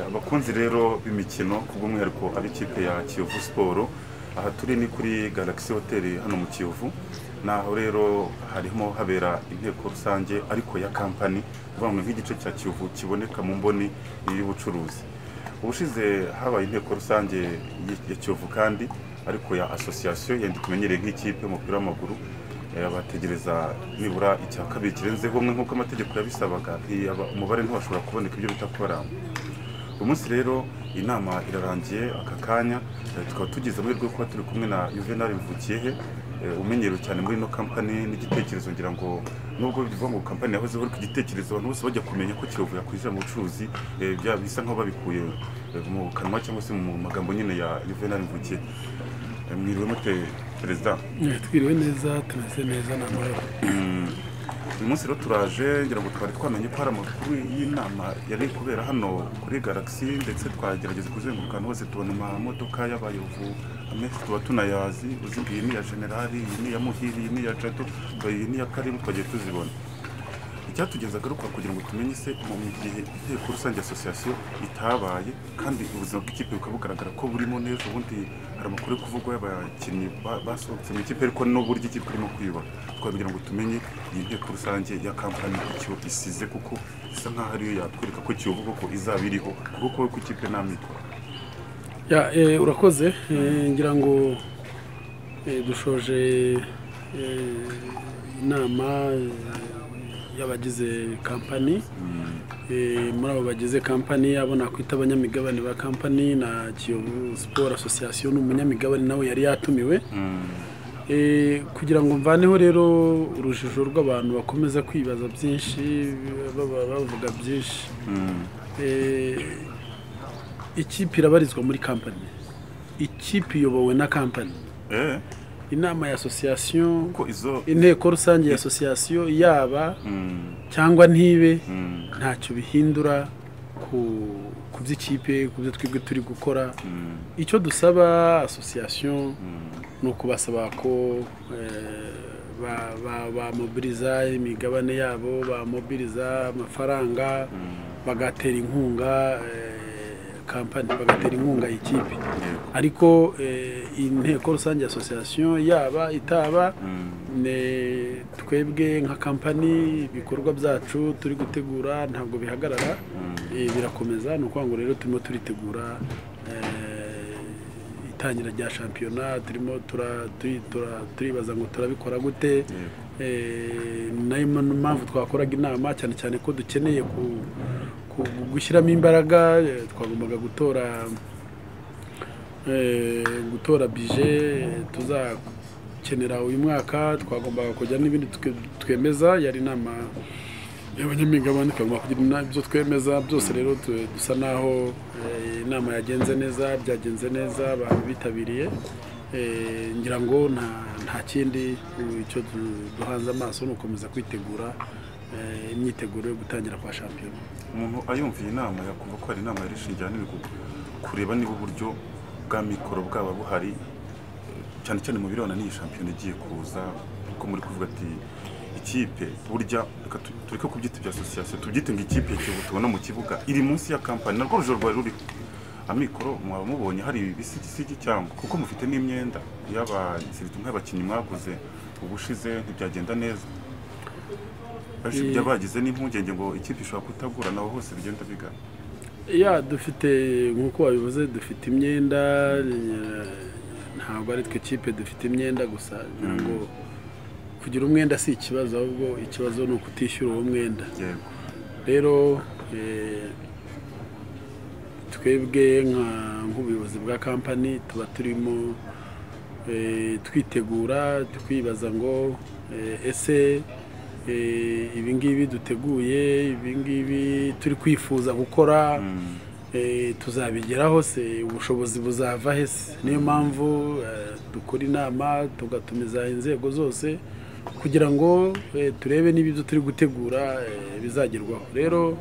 abakunzi rero b'imikino ku bw'umwihariko ab'ikipe ya kiyovu siporo aha turi ni kuri galagisi hoteli hano mu kiyovu naho rero harimo habera inteko rusange ariko ya kampani bamwe nk'igice cya kiyovu kiboneka mu mboni y'ubucuruzi ubushize habaye inteko rusange ya kiyovu kandi ariko ya asosiyasiyo yenda tumenyereye nk'ikipe y'umupira w'amaguru bategereza nibura icya kabiri kirenzeho umwe nk'uko amategeko yabisabaga umubare ntiwashobora kuboneka ibyo bita kubaranga uyu munsi rero inama irarangiye aka kanya tukaba tugize amahirwe yo kuba turi kumwe na juvenal mvukiyehe umenyerewe cyane muri ino kampani n'igitekerezo ngira ngo nubwo bivuga ngo kampani yahozeho ariko igitekerezo abantu bose bajya kumenya ko kiyovu yakwinjira mu bucuruzi bisa nk'aho babikuye mu kanwa cyangwa se mu magambo nyine ya juvenal mvukiye mwiriwe mute perezida twiriwe neza tumeze neza ni amahoro uyu munsi rero turaje ngira ngo twari twamenye ko hari amakuru y'inama yari kubera hano kuri galagisi ndetse twagerageza kuzenguruka ahantu hose tubona amamodoka y'abayovu amenshi tuba tunayazi uzi iyi ni iya generali iyi ni iya muhiri iyi ni iya jado iyi ni iya karimu twagiye tuzibona icyatugeza agaruka kugira ngo tumenye se mu gihe inteko rusange asosiyasiyo itabaye kandi ubuzima bw'ikipe bukaba bugaragara ko burimo neza ubundi hari amakuru yo kuvugwa y'abakinnyi basohotse mu ikipe ariko n'uburyo ikipe irimo kwiyubaka kugira ngo tumenye iyi nteko rusange ya kampani icyo isize kuko isa nk'aho ariyo yatwereka ko kiyovuga ko izaba iriho kuko ko ikipe nta mikoro urakoze ngira ngo dushoje inama y'abagize kampani muri abo bagize kampani abo nakwita abanyamigabane ba kampani na kiyovu siporo asosiyasiyo ni umunyamigabane nawe yari yatumiwe kugira ngo mvaneho rero urujijo rw'abantu bakomeza kwibaza byinshi bavuga byinshi ikipe irabarizwa muri kampani ikipe iyobowe na kampani inama ya asosiyasiyo inteko rusange ya asosiyasiyo yaba cyangwa ntibe ntacyo bihindura ku by'ikipe ku byo twebwe turi gukora icyo dusaba asosiyasiyo ni ukubasaba ko bamobiriza imigabane yabo bamobiriza amafaranga bagatera inkunga kampani bagatera inkunga ikipe ariko inteko rusange ya asosiyasiyo yaba itaba twebwe nka kampani ibikorwa byacu turi gutegura ntabwo bihagarara birakomeza ni ukuvuga ngo rero turimo turitegura itangira rya shampiyona turimo turibaza ngo turabikora gute nayo mpamvu twakoraga inama cyane cyane ko dukeneye ku gushyiramo imbaraga twagombaga gutora gutora bije tuzakenera uyu mwaka twagombaga kujya n'ibindi twemeza yari inama y'abanyamigabane twagomba kugira ibyo twemeza byose rero dusa naho inama yagenze neza byagenze neza abantu bitabiriye ngira ngo nta kindi icyo duhanze amaso ni ugukomeza kwitegura imyiteguro yo gutangira kwa shampiyona umuntu ayumviye inama yakumva ko hari inama yarishingira n'ibihugu kureba niba uburyo bwa mikoro bwaba buhari cyane cyane mu birebana n'iyi shampiyona igiye kuza kuko muri kuvuga ati ikipe burya tureke kubyita ibya asosiyasiyo tubyite ngo ikipe ikibu tubona mu kibuga iri munsi ya kampani narwo rujoro rwari ruriho amikoro mwaba mubonye hari ibisigisigi cyangwa kuko mufite n'imyenda y'abasirikare nk'abakinnyi mwaguze ubushize ntibyagenda neza bagize n'impungenge ngo ikipe ishobora kutagura naho hose bigenda bigana ya dufite nk'uko wabivuze dufite imyenda ntabwo ari twe kipe dufite imyenda gusa ngo kugira umwenda si ikibazo ahubwo ikibazo ni ukutishyura uwo mwenda rero twebwe nk'ubuyobozi bwa kampani tuba turimo twitegura twibaza ngo ese ibingibi duteguye ibingibi turi kwifuza gukora tuzabigeraho se ubushobozi buzava hese niyo mpamvu dukora inama tugatumiza inzego zose kugira ngo turebe niba ibyo turi gutegura bizagerwaho rero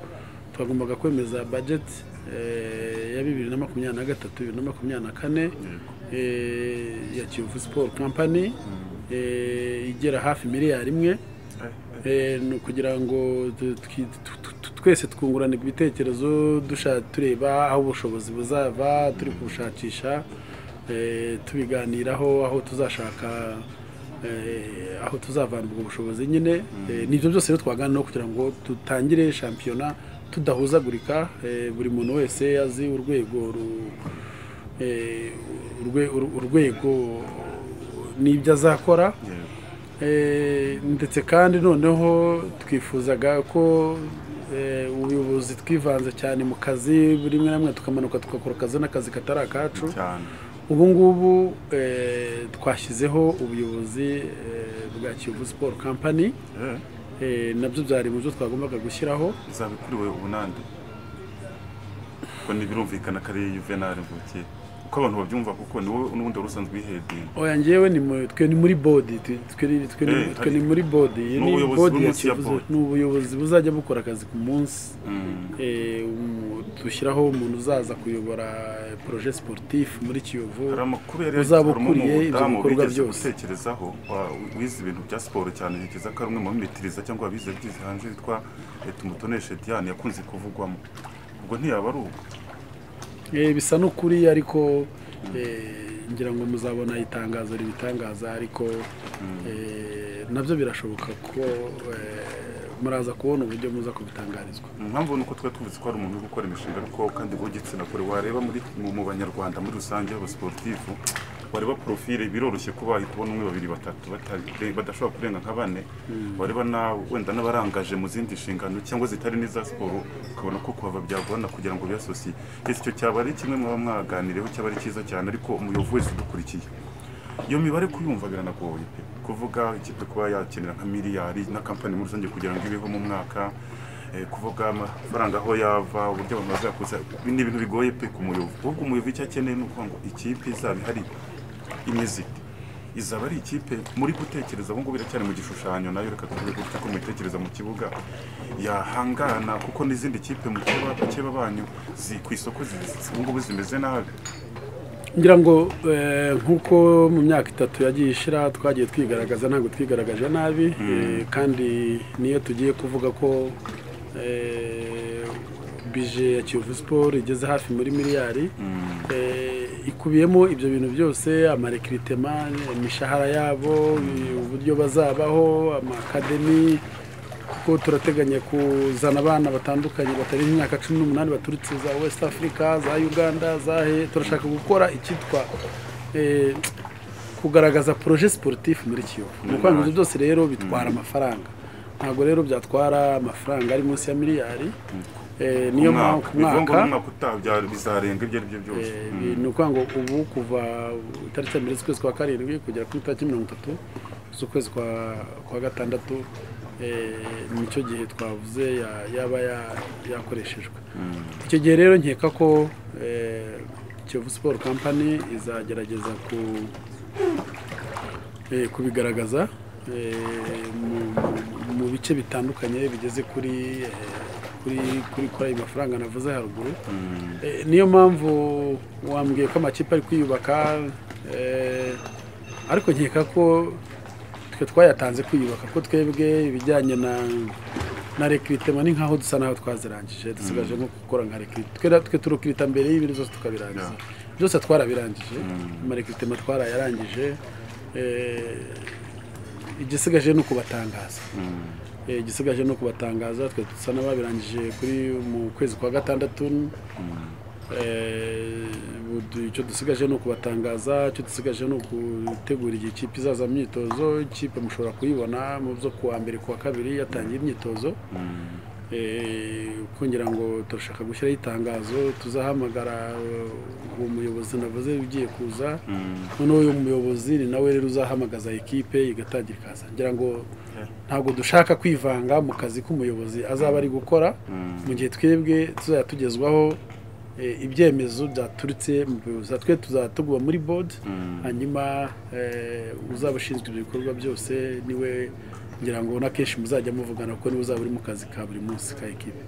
twagombaga kwemeza bajeti ya bibiri na makumyabiri na gatatu bibiri na makumyabiri na kane ya kiyovu siporo kampani igera hafi miliyari imwe kugira ngo twese twungurana ibitekerezo dushaka tureba aho ubushobozi buzava turi kubushakisha eh, tubiganiraho aho tuzashaka eh, aho tuzavana ubwo bushobozi nyine Eh, nibyo byose rero twaganiraho kugira ngo dutangire shampiyona tudahuzagurika eh, buri muntu wese azi urwego ru- eh, urwe- ur- urwego n'ibyo azakora Eh, ndetse kandi noneho twifuzaga ko eh, ubuyobozi twivanze cyane mu kazi buri rimwe na rimwe tukamanuka tugakora akazi n'akazi katari akacu cyane ubu ngubu eh, twashyizeho ubuyobozi eh, bwa kiyovu siporo kampani Eh, eh, nabyo byari mu byo twagombaga gushyiraho izaba ikuriwe ubunande ko ntibirumvikana ko ari yuvenali mvukiye uko abantu babyumva kuko ni wowe n'ubundi wari usanzwe uyihedinga oya ngewe ni mu- twe ni muri bodi twe- twe ni- twe ni- Eh, twe ni muri bodi Iyi ni n'ubuyobozi bodi ya bw'umunsi ya Kiyovu- bodi. ni ubuyobozi buzajya bukora akazi ku munsi Eh, umu- dushyiraho umuntu uzaza kuyobora proje sportif muri kiyovu hari amakuru yari uzaba harimo ukuriye ibyo umudamu bikorwa wigeze byose. gutekerezaho wa- wize ibintu bya siporo cyane ntekereza ko ari umwe mu bamitiriza cyangwa abize byize hanze witwa eh, tumutoneshe diane yakunze kuvugwamo ubwo ntiyaba ari ubwo Eh, bisa n'ukuri ariko eh, ngira ngo muzabona itangazo ribitangaza ariko eh, nabyo birashoboka ko eh, muraza kubona uburyo muza kubitangarizwa impamvu ni uko twari tuvuze ko hari umuntu uri gukora imishinga ariko kandi w'igitsina gore wareba muri mu mu banyarwanda muri rusange b'abasiporutifu wareba porofile biroroshye kuba kubona umwe babiri batatu batari- badashobora kurenga nka bane wareba na wenda n'abarangaje mu zindi nshingano cyangwa zitari n'iza siporo ukabona ko kuhava byagorana kugira ngo biyasosiye ese icyo cyaba ari kimwe muba mwaganireho cyaba ari cyiza cyane ariko umuyobozi wese udukurikiye iyo mibare kuyumva biranagoye pe kuvuga ikipe kuba yakenera nka miliyari na kampani muri rusange kugira ngo ibeho mu mwaka eh, kuvuga amafaranga aho yava uburyo abantu bazakuza ibi ni ibintu bigoye pe ku muyovu ahubwo umuyovu icyo akeneye ni ukuvuga ngo ikipe izaba ihari imeze ite izaba ari ikipe muri gutekereza ubu ngubu iracyari mu gishushanyo nayo reka tuvuge gutya ko muyitekereza mu kibuga yahangana kuko n'izindi kipe mu keba keba banyu zi- ku isoko zi- ubu ngubu zimeze nabi ngira ngo eh, nk'uko mu myaka itatu yagiye ishira twagiye twigaragaza ntabwo twigaragaje nabi eh, kandi niyo tugiye kuvuga ko eh, bije ya kiyovu siporo igeze hafi muri miliyari eh, ikubiyemo ibyo bintu byose amarekritema imishahara yabo uburyo bazabaho amakademi kuko turateganya kuzana abana batandukanye batari mu myaka cumi n'umunani baturutse za west africa za uganda za he turashaka gukora icyitwa eh, kugaragaza proje sportif muri kiyovu ni ukuvuga ngo ibyo byose rero bitwara amafaranga ntabwo rero byatwara amafaranga ari munsi ya miliyari Eh, niyo mpamvu ku bivuga ngo mwaka n'umwaka utaha byari- bizarenga ibyo ari byo byose Eh, ni ukuvuga ngo ubu kuva itariki ya mbere z'ukwezi kwa karindwi kugera kuri tariki mirongo itatu z'ukwezi kwa- kwa gatandatu eh, nicyo gihe twavuze ya- yaba ya- yakoreshejwe icyo gihe rero nkeka ko eh, kiyovu siporo kampani izagerageza ku eh, kubigaragaza eh, mu- mu- mu bice bitandukanye bigeze kuri eh, kuri kuri kuri ayo mafaranga navuze haruguru Eh, niyo mpamvu wambwiye ko amakipe ari kwiyubaka eh, ariko nkeka ko twe twayatanze kwiyubaka ko twebwe ibijyanye na na rekiritema ni nkaho dusa naho twazirangije dusigaje nko gukora nka rekiritema twe twe turukirita mbere y'ibintu byose tukabirangiza byose twarabirangije amarekiritema twarayarangije eh, igisigaje ni ukubatangaza Eh, igisigaje ni ukubatangaza twe dusa n'ababirangije kuri mu kwezi kwa gatandatu Eh, ubu- icyo dusigaje ni ukubatangaza icyo dusigaje ni ukutegura igihe ikipe izaza mu myitozo ikipe mushobora kuyibona mu byo kuwa mbere kuwa kabiri yatangiye imyitozo Eh, kuko ngira ngo turashaka gushyiraho itangazo tuzahamagara eh, uwo muyobozi navuze ugiye kuza noneho uyu muyobozi ni nawe rero uzahamagaza ekipe igatangira ikaza ngira ngo ntabwo dushaka kwivanga mu kazi k'umuyobozi azaba ari gukora mu gihe twebwe tuzajya tugezwaho eh, ibyemezo byaturutse mu buyobozi twe tuzaba tuguma muri board hanyuma eh, uzaba ushinzwe ibyo bikorwa byose niwe ngira ngo na kenshi muzajya muvugana kuko niwe uzaba uri mu kazi ka buri munsi ka ekipe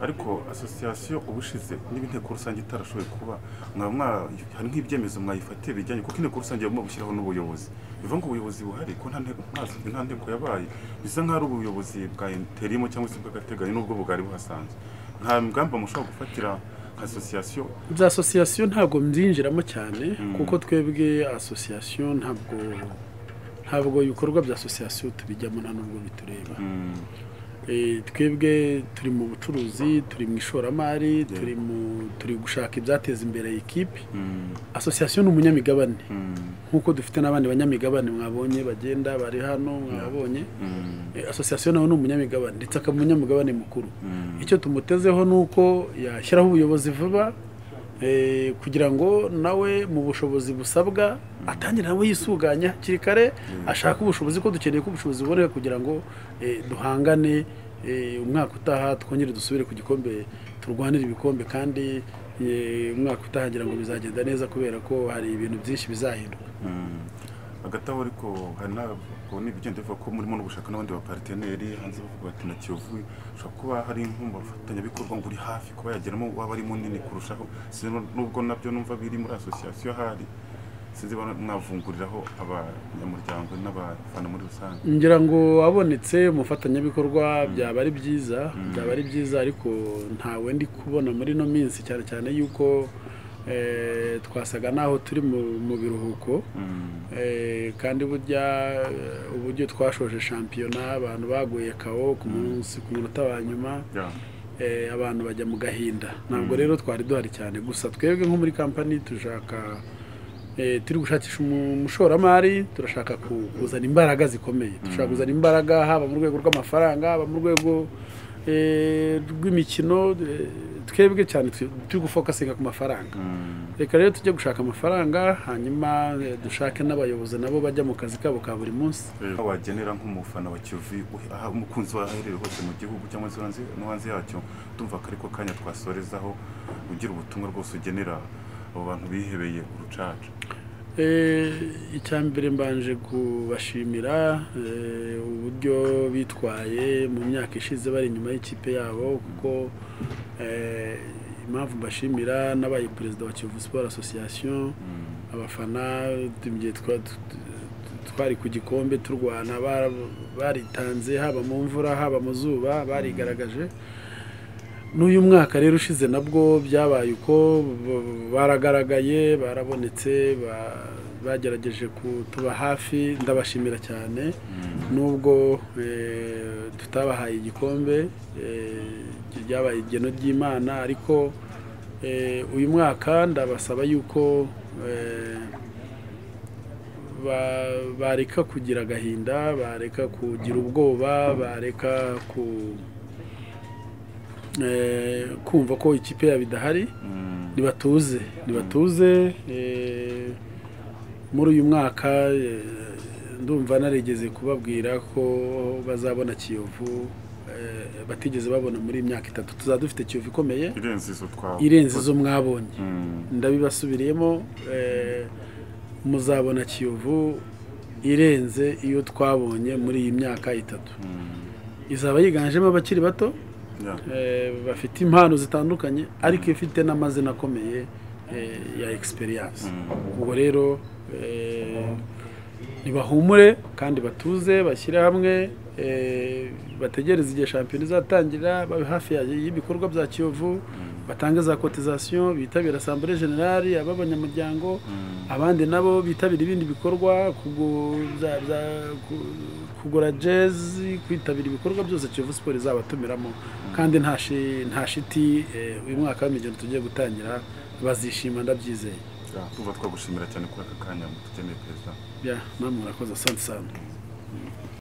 ariko asosiyasiyo ubushize niba inteko rusange itarashoboye kuba mwaba mwa- hari nk'ibyemezo mwayifatiye bijyanye kuko inteko rusange bagomba gushyiraho n'ubuyobozi bivuga ngo ubuyobozi buhari ko nta nteko nta- nta nteko yabaye bisa nk'aho ari ubuyobozi bwa interimo cyangwa se bw'agateganyo n'ubwo bwari buhasanzwe nta ngamba mushobora gufatira nka asosiyasiyo bya asosiyasiyo ntabwo mbyinjiramo cyane kuko twebwe asosiyasiyo ntabwo ntabwo ibikorwa bya asosiyasiyo tubijyamo nta nubwo bitureba Mm, Eh, twebwe turi mu bucuruzi turi mu ishoramari turi mu turi gushaka ibyateza imbere ikipe mm, asosiyasiyo ni umunyamigabane mm, nk'uko dufite n'abandi banyamigabane mwabonye bagenda bari hano mwabonye mm, Eh, asosiyasiyo nawe ni umunyamigabane ndetse akaba umunyamigabane mukuru mm. icyo tumutezeho ni uko yashyiraho ubuyobozi vuba eh, kugira ngo nawe mu bushobozi busabwa atangire nawe yisuganye hakiri kare ashake ubushobozi ko dukeneye ko ubushobozi buboneka kugira ngo eh, duhangane eh, umwaka utaha twongere dusubire ku gikombe turwanire ibikombe kandi eh, umwaka utaha ngira ngo bizagenda neza kubera ko hari ibintu byinshi bizahinduka Mm. hagati aho ariko hari ntabwo n'ibigenda bivuga ko murimo no gushaka n'abandi bapariteneri hanze bavuga bati na kiyovu ushobora kuba hari nk'umufatanyabikorwa ngo uri hafi kuba yageramo waba ari munini kurushaho sinzi nu- nubwo nabyo numva biri muri asosiyasiyo ahari sinzi ba- mwavunguriraho abanyamuryango n'abafana muri rusange ngira ngo abonetse umufatanyabikorwa byaba ari byiza byaba ari byiza ariko ntawe ndi kubona muri ino minsi cyane cyane yuko eh, twasaga n'aho turi mu- mu biruhuko Mm. Eh, kandi burya eh, uburyo twashoje shampiyona abantu baguye kawo ku munsi ku munota wa nyuma Yeah. eh, abantu bajya mu gahinda ntabwo rero twari duhari cyane gusa twebwe nko muri kampani dushaka eh, turi gushakisha umu- umushoramari turashaka ku- kuzana imbaraga zikomeye dushaka kuzana imbaraga haba mu rwego rw'amafaranga haba mu rwego eh, rw'imikino eh, twebwe cyane twe- turi gufokasinga ku mafaranga Mm. reka rero tujye gushaka amafaranga hanyuma eh, dushake n'abayobozi nabo bajya mu kazi kabo ka buri munsi Aho wagenera nk'umufana wa Kiyovu uhe- aha umukunzi wawe aherereye hose mu gihugu cyangwa se hanze no hanze yacyo ndumva ko ariko kanya twasorezaho ugira ubutumwa rwose ugenera abo bantu bihebeye urucaca Eh, icya mbere mbanje kubashimira eh, uburyo bitwaye mu myaka ishize bari inyuma y'ikipe yabo kuko eh, impamvu mbashimira nabaye perezida wa Kiyovu Sport Association abafana mu gihe twa- tu- tu- twari ku gikombe turwana bara- baritanze haba mu mvura haba mu zuba barigaragaje n'uyu mwaka rero ushize nabwo byabaye uko b- baragaragaye barabonetse ba- bagerageje kutuba hafi ndabashimira cyane nubwo eh, tutabahaye igikombe eh, ryabaye igeno ry'imana ariko eh, uyu mwaka ndabasaba yuko eh, ba- bareka kugira agahinda bareka kugira ubwoba bareka ku eh, kumva ko ikipe yabo idahari ntibatuze ntibatuze eh, muri uyu mwaka eh, ndumva narigeze kubabwira ko bazabona kiyovu eh, batigeze babona muri iyi myaka itatu tuzaba dufite kiyovu ikomeye irenze izo twawe irenze izo mwabonye Mm. ndabibasubiriyemo eh, muzabona kiyovu irenze iyo twabonye muri iyi myaka itatu izaba yiganjemo abakiri bato Yeah. eh, bafite impano zitandukanye ariko ifite n'amazina akomeye eh, ya experience ubwo rero eh, ntibahumure kandi batuze bashyire hamwe eh, bategereze igihe shampiyona izatangira babe hafi ya- y'ibikorwa bya kiyovu batange za kotizasiyo bitabire asambure generali ab'abanyamuryango abandi nabo bitabira ibindi bikorwa kugu- bya- bya- ku- kugura jezi kwitabira ibikorwa byose kiyovu siporo izabatumiramo kandi nta shi- nta shiti eh, uyu mwaka w'imigeno tugiye gutangira bazishima ndabyizeye Yeah. Ndumva twagushimira cyane kuri aka kanya mutugeneye perezida bya namwe murakoze asante sana